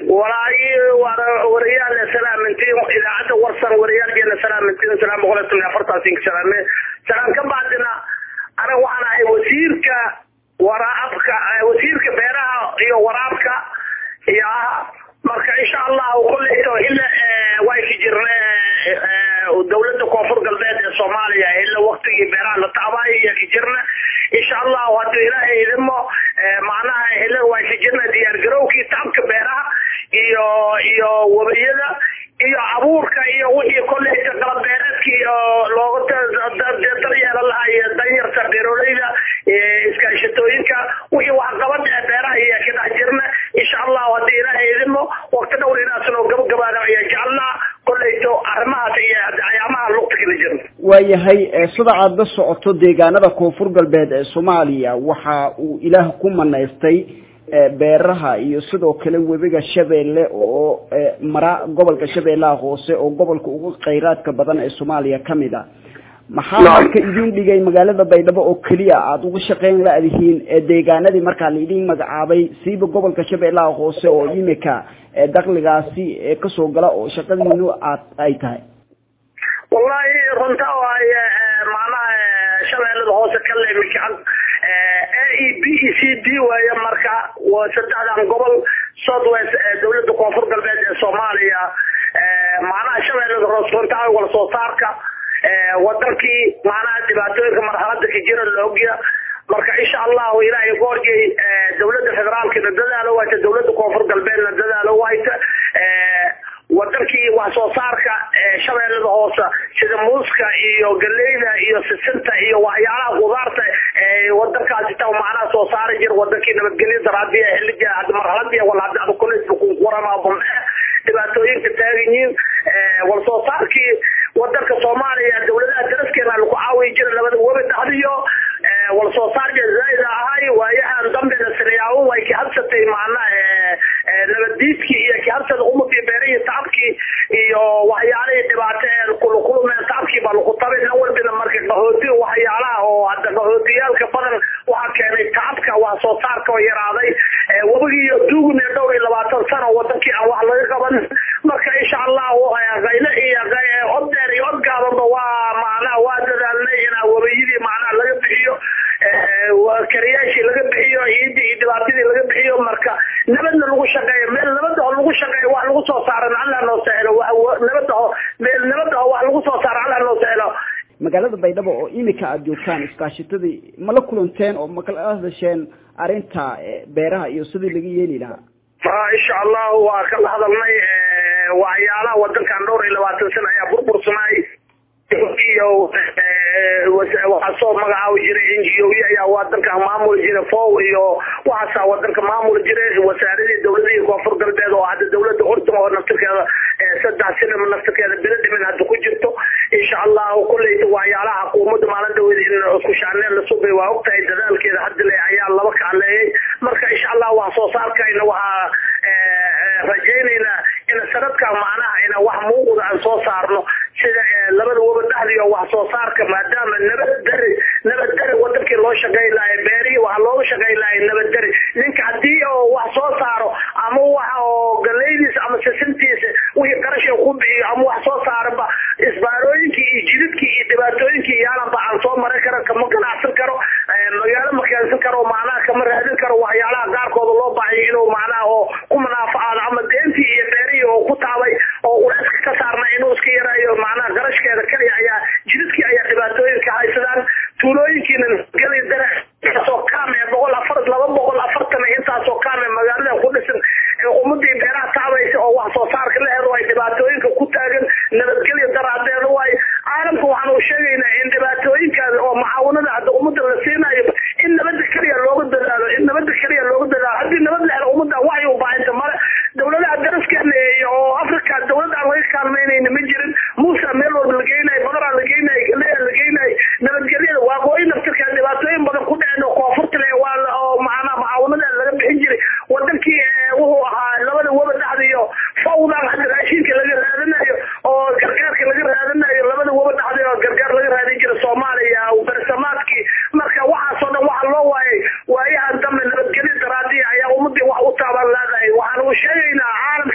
walaagi wariyaal salaamintiin idaacadda warsan wariyaalkeena salaamintiin salaam boqol iyo toban iyo afartaasinka salaame salaam ka bacdina anaga waxaan ahay wasiirka waraabka wasiirka beeraha iyo waraabka iyo ah marka insha allahu kulleyto ila way ka jirne dawladda koonfur galbeed ee soomaaliya ila waktigii beeraha la tacbaayo iyo ka jirna insha allahu hadduu ilaahay idimo macnaha ila way ka jirna diyaargarowkii tacabka beeraha iyo iyo wabiyada iyo abuurka iyo wixii kolleyta qalab beereedka iyo looga daryeela lahaa iyo danyarta beeroleyda iskaashatooyinka wixii waxqabad ee beeraha iyo ka dhex jirna insha allahu haddii ilaahay idimo waqti dhowr inaasnoo gabagabaada ayaa jecelnaa kolleyto arrimahaas iyo ayaamaha lugta kala jirna waayahay sida aada la socoto deegaanada koonfur galbeed ee soomaaliya waxa uu ilaah ku manaystay beeraha iyo sidoo kale webiga shabeelle oo mara gobolka shabeellaha hoose oo gobolka ugu khayraadka badan ee soomaaliya kamid a maxaa marka idin dhigay magaalada baydhabo oo keliya aada uga shaqeyn la-dihiin deegaanadii markaa laidin magacaabay siiba gobolka shabeellaha hoose oo imika dakligaasi kasoo gala oo shaqadiinu aad ay tahay wallahi runta waay macnaha shabeellada hoose ka leemikaan a e b e c d waaye marka waa saddexdan gobol south west dawladda koonfur galbeed ee soomaaliya macnaha shabeellada hoose runta wala soo saarka wadankii macnaha dhibaatooyinka marxalada ka jira la ogya marka insha allahu ilaahay goorjay dawladda federaalkana dadaalo wayta dawladda koonfur galbeedna dadaalo wayta wadankii wax soo saarka shabeellada hoose sida muuska iyo galeyda iyo sisinta iyo waxyaalaha qudaarta wadankaasi ta macnaha soo saari jir wadankii nabadgelyo daraadi xilliga marxaladii wala hadda kuwarama dhibaatooyinka taagan yihiin wal soo saarkii wadanka soomaaliya dawladaha daraskeena lagu caawiyi jira labada webi dhexdiyo wal soo saarka zaaid ahay waayahan dambena sinayaabo way ka habsatay macnaha nabadiidkii iyo ka habsada umadii beerihii tacabkii iyo waxyaalihii dhibaato ee kulukulumeen tacabkii baa lagu tabay nin walbina marka qahooti waxyaalaha oo hadda qahootiyaalka badan waxaa keenay tacabka wax soo saarka oo yaraaday webigii iyo duugun iyo dhowr iyo labaatan sano wadankii aan wax laga qaban marka insha allahu qayle iyo od dheer iyo od gaabanba waa macnaha waa dadaalnay inaa webiyadii macnaha laga bixiyo kariyaashii laga bixiyo ciidii iyo dhibaatadii laga bixiyo marka nabadna lagu shaqeeyo meel nabadaho lagu shaqeeyo wax lagu soo saaran allah noo sahelo nabadaho meel nabadaho wax lagu soo saaro allah noo sahelo magaalada baydhabo oo imika aada joogtaan iskaashitadii ma la kulanteen oo ma kala hadasheen arrinta beeraha iyo sidii laga yeeli lahaa ma insha allahu waa kala hadalnay waxyaalaha wadankan dhowr iyo labaatan sana ayaa burbursanay iyo waxaa soo magacaabi jiray n g o ayaa wadanka maamuli jiray fow iyo waxaasaa wadanka maamuli jiray wasaaradii dawladihii koonfur galbeed oo hadda dawlada urdun oo naftirkeeda saddex sinima naftirkeeda bilo dhimin hadda ku jirto insha allahu kulleyta waxyaalaha xukuumadda maalin dhaweed in isku shaaneen la subay waa ogtahay dadaalkeeda hadda le ayaa laba kaaleeyay marka insha allah wax soo saarkayna waxaa rajaynaynaa in sanadkan macnaha ina wax muuqda aan soo saarno sida labada waba dhexdiyo wax soo saarka maadaama nabad dari nabad dari wadankii loo shaqayn lahay beerihii waxaa looga shaqayn lahay nabad dari ninka haddii oo wax soo saaro ama wax oo galeydiisa ama sisintiisa wixii qarasha ku bixiyo ama wax soo saaraba isbaarooyinkii iyo jididkii iyo dhibaatooyinkii yaalanba aan soo marin karo kama ganacsan karo magaalo ma keensan karo macnaha kama raadin karo waxyaalaha qaarkooda loo baahiyo inuu macnaha oo ku munaafacaado ama deentii iyo beerihii oo ku taabay oo uleyska ka saarna inuu iska yaraayo macnaha garashkeeda kaliya ayaa jididkii ayaa dhibaatooyinka haysadaan tuulooyinkiina geli dare intaasoo kaame boqol afar laba boqol afartan intaasoo kaame magaalada ku dhisan ummadii beeraha taabaysa oo wax soo saarka la helo ay dhibaatooyinka ku taagan nabadgelya daraadeeda waay caalamka waxaan u sheegaynaa in dhibaatooyinkaas oo macaawinada hadda ummadda la siinayo in nabada keliya looga dadaalo in nabada keliya looga dadaalo haddii nabad la helo ummadda waxay u baahinta male dawladaha daraskeena oo africa dawladda aan laga kaalmeynayna ma jirin muusa meel walba la geynayo badaraa la geynayo galeya la geynayo nabadgelyada waaqooyi naftirkeeda dhibaatooyin badan ku dhaceen oo koonfurta le waa oo macnaha macaawinada laga bixin jiray wadankii wuxuu ahaa labada waba dhexdiyo fawdan hadda raashinka laga raadinayo oo gargaarka laga raadinayo labada waba dhexdiyo gargaar laga raadin jira soomaaliya bersamaadkii marka waxaasoo dhan waxa loo waayay waayahan dambe nabadgelyo daraadiya ayaa ummadii wax u taaban leedahay waxaan u sheegaynaa caalam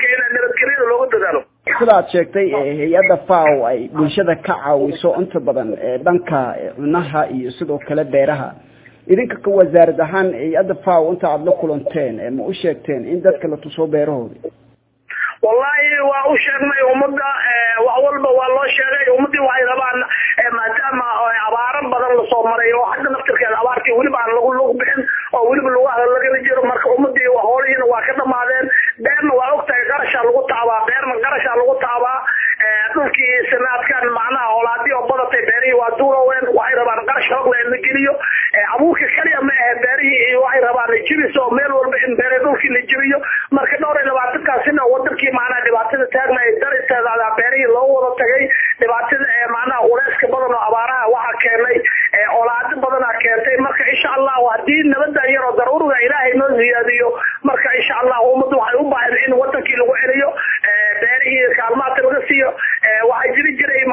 sida aad sheegtay hay-adda fao ay bulshada ka caawiso inta badan dhanka cunaha iyo sidoo kale beeraha idinka ka wasaarad ahaan hay-adda fao inta aada la kulanteen ma u sheegteen in dadka la tuso beerahooda wallahi waa u sheegnay ummadda wax walba waa loo sheegay ummadii waxay rabaan maadaama abaaro badan lasoo maray oo hadda naftirkeeda abaartii weliba aan lagu lug bixin oo weliba lugaha lagala jiro marka ummadii hoolihiina waa ka dhamaadeen beerna waa ogtahay qarashaa lagu taabaa beerna qarashaa lagu taabaa dhulkii sanaadkan macnaha holaadii oo badatay beerihii waa duuroween waxay rabaan qarash hoogla in la geliyo abuurka kaliya ma ahe beerihii waxay rabaan jibis oo meel walba in beere dhulkii la jibiyo marka dhowr iyo labaatankaasina wadankii macnaha dhibaatada taagna ay daristeeda beerihii loo wada tagay dhibaatada macnaha uleyska badan oo abaaraha waxaa keenay olaado badanaa keentay marka insha allahu hadii nabadan yar oo daruuriga ilaahay noo ziyaadiyo marka insha allahu ummaddu waxay u baahan in wadankii lagu celiyo beerihii kaalmaadka laga siiyo waxaa jiri jiray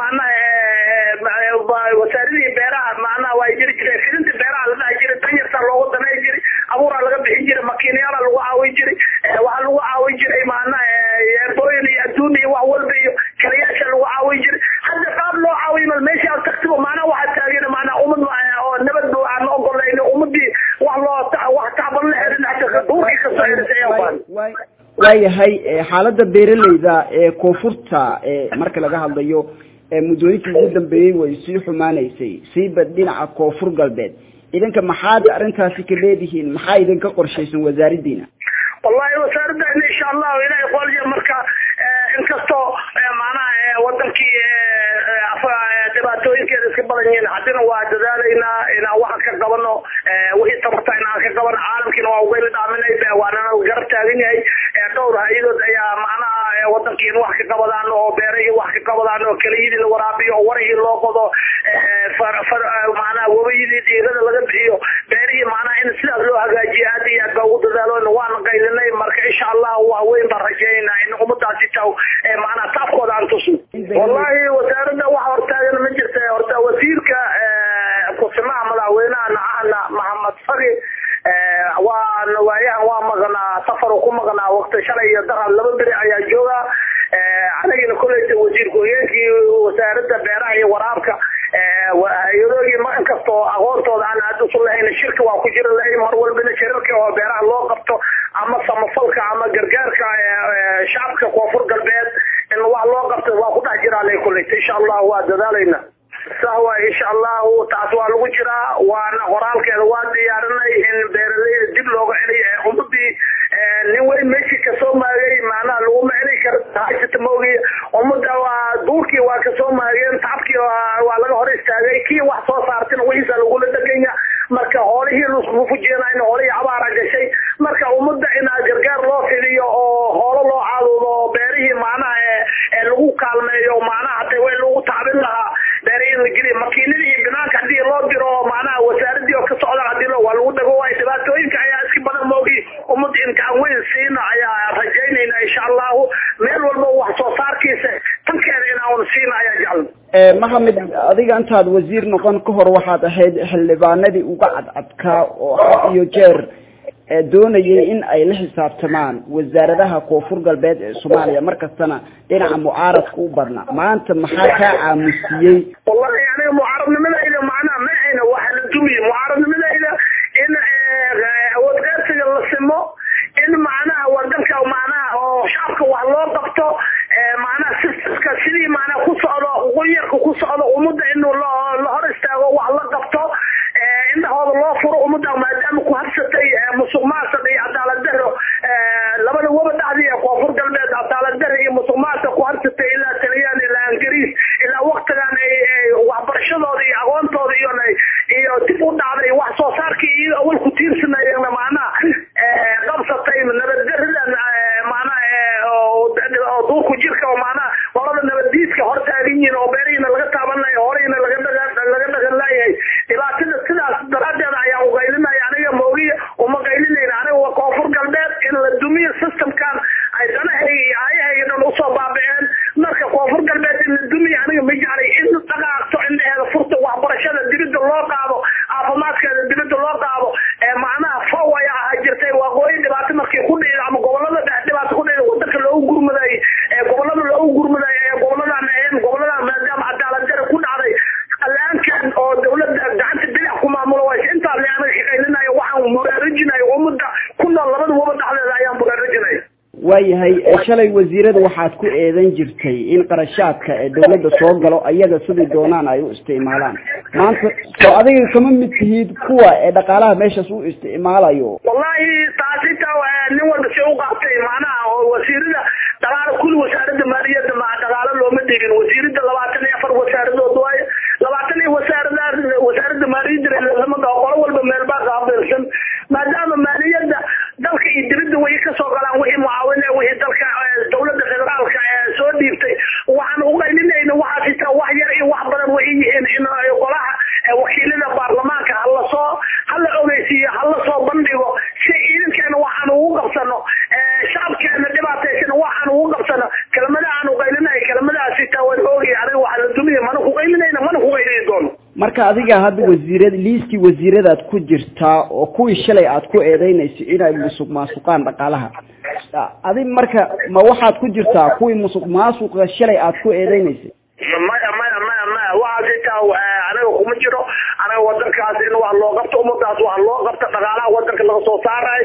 macnaha wasaaradihii beeraha macnaha waa jiri jiray fidinta beeraha la dhahi jiray danyartaa loogu danay jiray abuuraa laga bixin jiray makiinayaala lagu caawin jiray waxaa lagu caawin jiray macnaha yeebooyin iyo adduun iyo wax walba iyo kalayaasha lagu caawin jiray hadda qaab loo caawiyo mal meesha aad tagtiba macnaha waxaa taagan macnaha ummad oo nabad aan ogolayno ummadii wax loo wax tacban la helin hata duurkii kasoo helisay ayaa baan waayahay xaaladda beeraleyda ee koonfurta marka laga hadlayo muddooyinkii ugu dambeeyey way sii xumaanaysay siiba dhinaca koonfur galbeed idinka maxaad arrintaasi ka leedihiin maxaa idinka qorshaysan wasaaradiina wallahi wasaaradana insha allahu ilahay qolya marka inkastoo macnaha wadankii dhibaatooyinkeeda iska badan yihiin haddina waa dadaalaynaa inaan waxa ka qabano wixii tabarta inaan ka qabano caalamkiina waa ugayla dhaaminay waanana garab taagan yahay dhowr hay-adood ayaa macnaha wadankii in wax ka qabadaan oo beerahii wax ka qabadaan oo keliyadii la waraabiyo oo warihii loo qodo macnaha wabayidii dhiirada laga bixiyo beerihii macnaha in sidaas loo hagaajiyo aad iyo aad baa ugu dadaalo waana qaylinay marka insha allah wax weyn baan rajeynaa in ummadaasi taw macnaha taafkooda aan tusno wallahi wasaaradda wax hortaagan ma jirta horta wasiirka kusimaha madaxweynaha nacahana maxamed fari waa waayahan waa maqnaa safar ku maqnaa waqti shalay iyo daran laba beri ayaa jooga anagina koleyta wasiir ku-higeenkii wasaaradda beeraha iyo waraabka hay-adoogii ma inkastoo aqoontooda aan aad usu lahayn shirka waa ku jira lahayn mar walbana shirarka oo beeraha loo qabto ama samafalka ama gargaarka shacabka koonfur galbeed in wax loo qabto waa ku dhex jiraa lay koleyta insha allah waa dadaalayna sahwa insha allahu taas waa lagu jiraa waana qoraalkeeda waa diyaarinay in beeraleyda dib looga celiyo ee ummadii nin weyn meeshii kasoo maagay macnaha laguma celi karo hajata maogi ummada waa duurkii waa kasoo maageen tacabkii waa laga hor istaagay kii wax soo saartina wixiisa lagula dheganya marka hoolihii lasku fujeenayna hoolihii abaara gashay marka ummadda inaa gargaar loo fidiyo oo hoolo loo caadudo beerihii macnaha lagu kaalmeeyo macnaha hata way lagu tacbin lahaa beerihii la geliya makiinadii banaanka hadii loo diro macnaha wasaaradii oo ka socda hadii lo waa lagu dhago waay dhibaatooyinka ayaa iska badan moogi ummad imtixaan weyn siina ayaa rajaynayna insha allahu meel walba wax soo saarkiisa tankeeda inaan siina ayaa jecel maxamed adiga intaad wasiir noqon ka hor waxaad ahayd xildhibaanadii uga cadcadkaa oo had iyo jeer doonayay in ay la xisaabtamaan wasaaradaha koonfur galbeed ee soomaaliya markastana dhinaca mucaaradka u badna maanta maxaa kaa caamusiyey wallahi aniga mucaaradnimadayda macnaha ma ahayna waxa la dumiye mucaaradnimadayda in awood qaybsiga la simo in macnaha wadanka macnaha oo shacabka wax loo qabto macnaha sistamka sidii macnaha ku socdo quyarka ku socdo ummadda inuu la hor istaago wax la qabto indhahooda loo furo ummadda maadaama ku habsatay musuq maasuq iyo cadaalad daro labada waba dhacdi ee koonfur galbeed cadaalad daro iyo musuq maasuq ku habsatay ilaa taliyaan ilaa ingiriis ilaa waktigan ay waxbarashadooda iyo aqoontooda iyo iyo dib u dhacday wax soo saarkii iyo awal ku tiirsanayeenna macnaha qabsatay nabadgaridan macnaha oo duurku jirka oo macnaha qolada nabaddiidka hor taagan yihiin oo beerihiina laga taabanaya horeyna laga dhaga laga dhagan laayahay dhibaatada sidaas daraadeeda ayaa ugaylinaya aniga moogiya uma qaylinayna aniga waa koonfur galbeed in la dumiyo systemkan ay danahayga iyo aayahayga dhan usoo baabiceen marka koonfur galbeed in la dumiyo aniga ma jeclay in dhaqaaqto indhaheeda furta waxbarashada dibida loo qaado caafimaadkeeda dibida loo qaado macnaha fow ayaa ahaa jirtay waaqooyi dhibaato markii ku dhici ama gobolada dhex dhibaato ku dhici wadanka loogu gurmaday gobolada loogu gurmaday waayahay shalay wasiirada waxaad ku eedan jirtay in qarashaadka ee dawladda soo galo ayaga sidai doonaan ay u isticmaalaan maanta soo adiga kama mid tihid kuwa ee dhaqaalaha meeshaas u isticmaalayo wallahi taasita nin walba si u qaatay macnaha oo wasiirada dhaqaalo kulli wasaaradda maaliyadda ma dhaqaalo looma dhigin wasiirada labaatan iyo afar wasaaradood waaye labaatan iyo wasaarada wasaaradda maaliyadda lama dhaho qolo walba meel baa qaabilsan maadaama maaliyadda dalka iyo dibadda way kasoo galaan wixii mucaawine wixii dalka dawladda federaalka ee soo dhiibtay waxaan uqaylinayna waxaa sitaa wax yar iyo wax badan waxay yihiin in golaha wakiilada baarlamaanka hala soo hala ogeysiiyo hala soo bandhigo si ciidankeena waxaan ugu qabsano shacabkeena dhibaataysan waxaan ugu qabsano kelmadaha aan uqaylinayo kelmadaha sitaa waan oogay aniga waxaa la dumiya mana kuqaylinayna mana kuqaylini doono marka adiga hadda wasiirada liiskii wasiiradaad ku jirtaa oo kuwii shalay aad ku eedeynayso inay musuq maasuqaan dhaqaalaha adi marka ma waxaad ku jirtaa kuwii musuq maasuqa shalay aad ku eedeynaysay maya maya maya maya waxaa sitaa aniga kuma jiro aniga wadankaas in wax loo qabto ummadaas wax loo qabto dhaqaalaha wadanka laga soo saarayo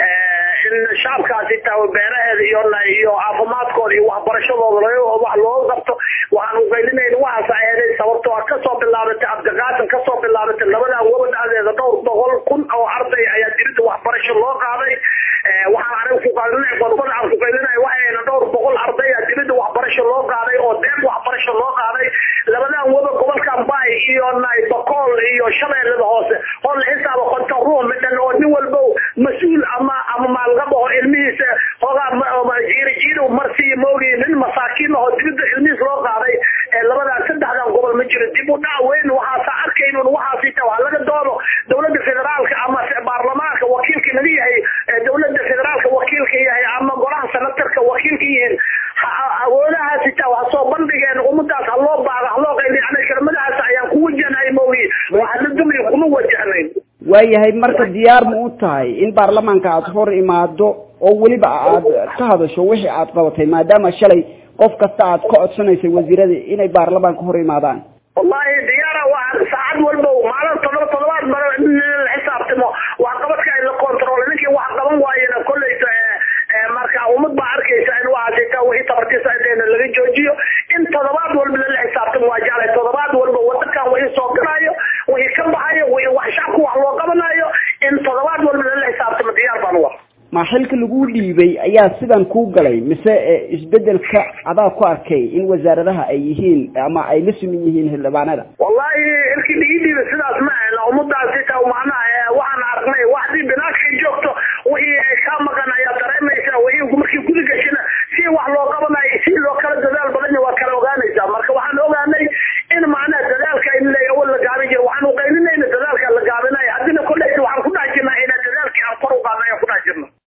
in shacabkaas sitaa beeraheeda iyo iyo caafimaadkooda iyo waxbarashadooda wax looga qabto waxaan uqaylinayn waxaas eeday sababtoo a kasoo bilaabatay abdiqaasim kasoo bilaabatay labadan waba dhexdeeda dhowr boqol kun oo arday ayaa dirida waxbarasho loo qaaday waxaan aniga kuqaylinay qodobada aan kuqaylinay waxayna dhowr boqol arday a dirida waxbarasho loo qaaday oo deeq waxbarasho loo qaaday labadan waba gobolkan bay iyo naybakool iyo shabeellada hoose oo la xisaaba konton ruux midhan oo nin walba mas-uul ama ama maalgab oo ilmihiisa hoogaa jiiri jiiri marsiiyo moogi nin masaakiin oo dirida ilmihiis loo qaaday labadan saddexdan gobol ma jiro dib u dhac weyn waxaasa arkaynun waxaasita waa laga doodo dawladda federaalka ama baarlamaanka wakiilka naga yahay dawladda federaalka wakiilka yahay ama golaha senatarka wakiilka yihiin awoodaha sita waa soo bandhigeen ummadaas ha loo baado ha loo qayli yani kelmadahaas ayaan ku wajahnahay moogi waxa la dumiya kuma wajahnayn waayahay marka diyaar ma u tahay in baarlamaanka aad hor imaado oo weliba aad ka hadasho wixii aad qabatay maadaama shalay qof kasta aad ka codsanaysay wasiirada inay baarlamaanka hor imaadaan wallahi diyaara waa saacad walba maalin todoba todobaad bara in la xisaabtamo wax qabadka in la control ninkii wax qaban waayena kolleyta marka ummad baa arkaysa in waxaasita wixii tabartiisa inteena laga joojiyo in todobaad walba lala xisaabtamo waa jeclay todobaad walba wadankan wixii soo galayo wixii ka baxayo wixii wax shacabku wax loo qabanayo in todobaad walba lala xisaabtamo diyaar baan u ah ma xilka lagu dhiibay ayaa sidan kuu galay mise isbedelka adaa ku arkay in wasaaradaha ay yihiin ama ay la sumin yihiin xildhibaanada wallahi xilkii ligi dhiibay sidaas ma ahna ummadaas sita macnaha